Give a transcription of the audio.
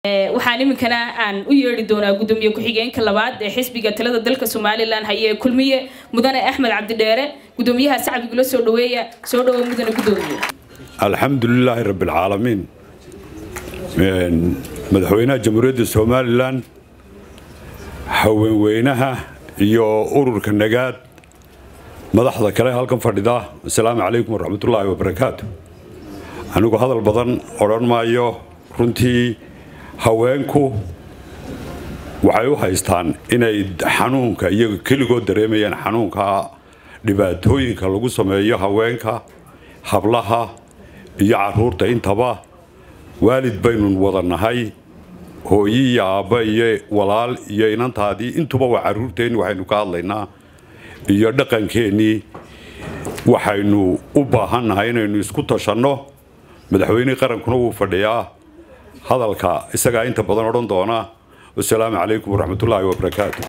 waxaan iminkana aan u yeedhi doonaa gudoomiye ku-xigeenka labaad ee xisbiga talada dalka somalilan haye ee kulmiye mudane axmed cabdidheere gudoomiyaha sacbigula soo dhaweeya soo dhawo mudane gudoomiye alxamdulilaahi rabbilcaalamiin madaxweynaha jamhuuriyadda somalilan haweenweynaha iyo ururka nagaad madaxda kale halkan fadhida asalaamu calaykum waraxmatullaahi wabarakaatu anigu hadal badan odhan maayo runtii haweenku waxay u haystaan inay xanuunka iyaga keligood dareemayaan xanuunka dhibaatooyinka lagu sameeyo haweenka hablaha iyo caruurta intaba waalid baynu wada nahay hooyi iyo aabba iyo walaal iyo inantaadii intuba waa caruurteenni waxaynu ka hadlaynaa iyo dhaqankeennii waxaynu u baahannahay inaynu isku tashanno madaxweynihii qarankuna wuu fadhiyaa hadalka isagaa inta badan odhan doona wasalaamu calaykum waraxmatullaahi wabarakaatu